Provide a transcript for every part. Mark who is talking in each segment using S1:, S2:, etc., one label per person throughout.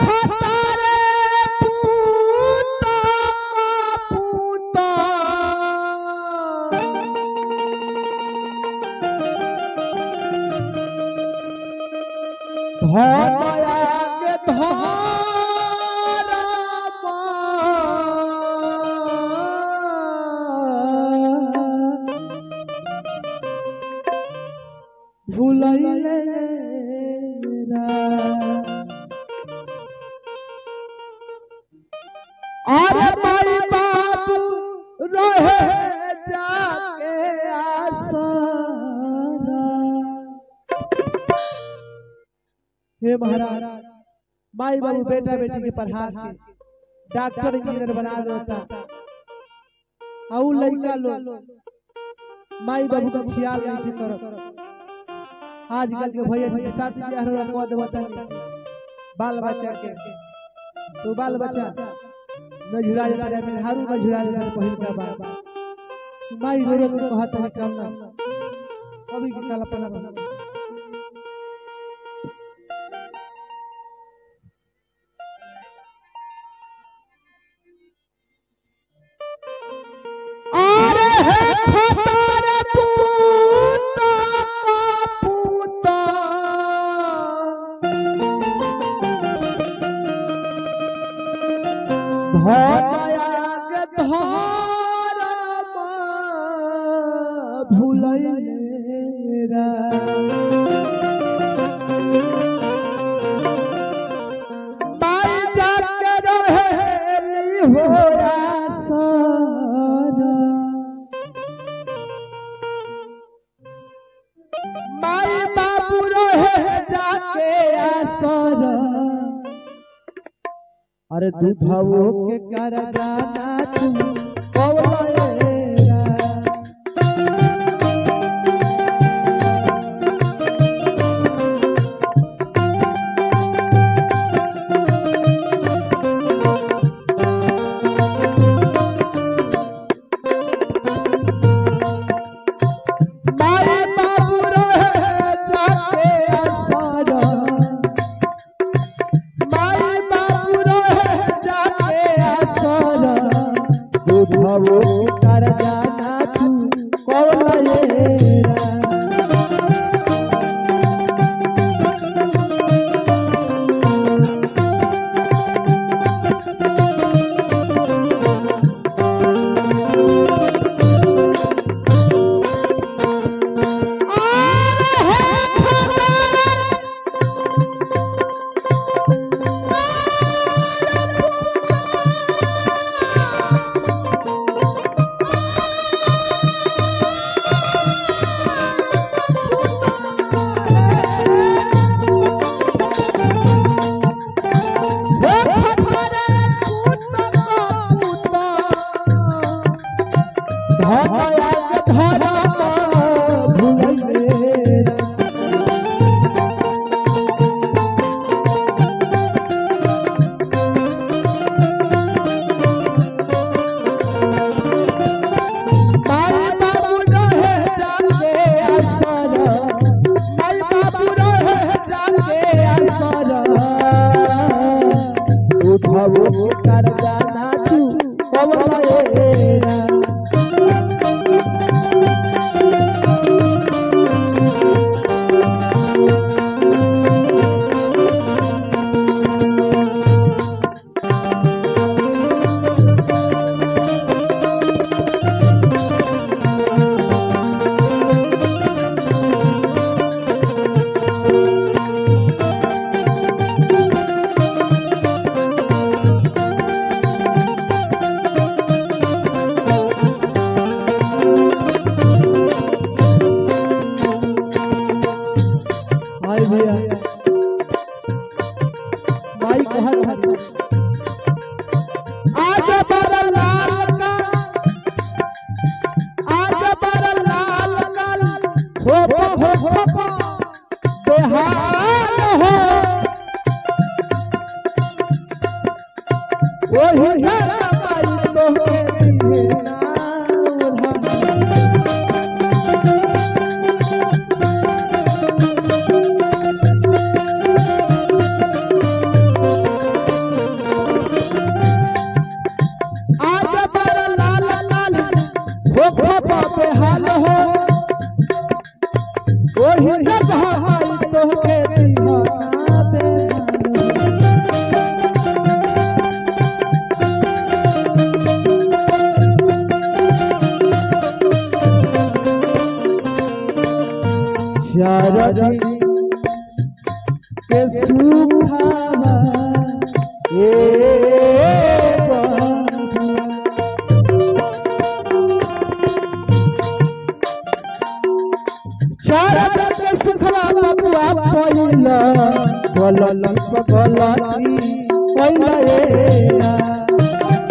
S1: खतरे पूता पूता धनया के धारा भूलैले अरे माई बाबू रहे जाके आसरा हे महाराज माई बाबू बेटा बेटी के पढ़ा के डॉक्टर इंजीनियर बना देता और लड़का लोग माई बाबू का ख्याल नहीं थी करत आजकल के भैया जी के साथ बियाह रो रखवा देवता बाल बच्चा के तो बाल बच्चा न झुरा जाता रे मेरे हारू न झुरा जाता रे पहिल का बात माई रो रो के कहता है काम ना अभी के काला पला बना अरे हे खतर पूता पूता धनया के धरम भूलैरा बाई जाके रहेली होया सारा माई बाबू रहे जाके आसर अरे दूधवो के कर जाना तू कौलेरा माई बाबू रहे जाके आसर माई बाबू रहे जाके आसर दूधवो कर जाना तू कौलेरा उठाओ कर जाना तू कवलेरा भाई भैया भाई कहत हरी आज बर लाल का आज बर लाल का हो हो हो बेहाल हो ओही घर माई तो के दिए ना उल्हा दरदी के सुखावा ए बंधुआ चारद के सुखवा बबुआ पहिला बोलल बगलती पहिला रे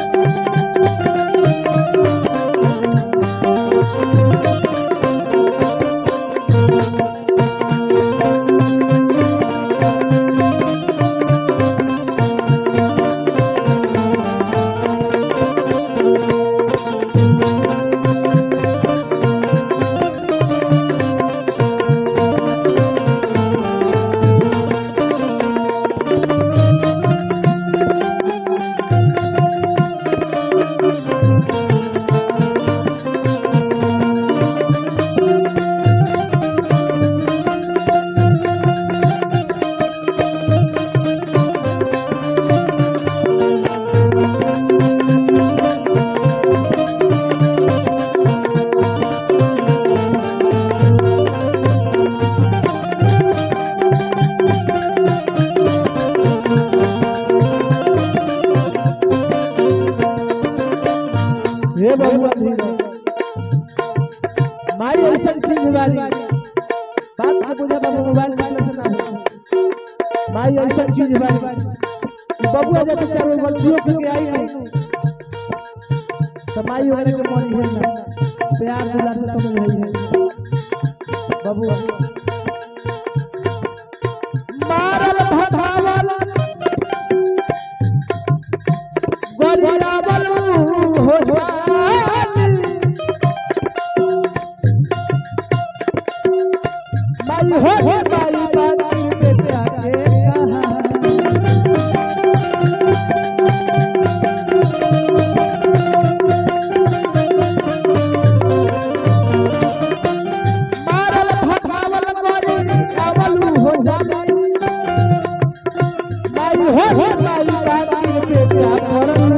S1: हे बबुआ धीरे माई ऐसा चीज वाली बात के बुझा बाबू मोबाइल में से ना हो माई ऐसा चीज वाली बबुआ जब चारों गलतियों के आई नहीं तो माई वगैरह के मन है ना प्यार दुलार से समझ है बबुआ मारल भगावल गरियावल हो जाली माई हो हे माई बाती बेटा के कहा मारल भगावल गरी आवल हो जाली माई हो हे माई बाती बेटा करलू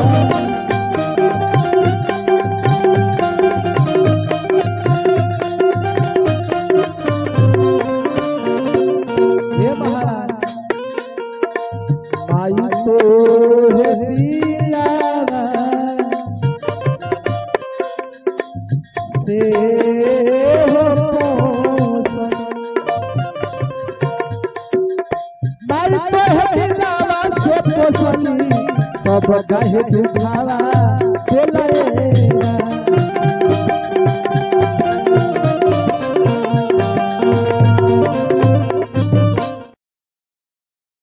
S1: हे महाराज माई तो है दिलावा से हो पोसन माई तो है दिलावा से पोसनी तब कहे दुखावा दिलाए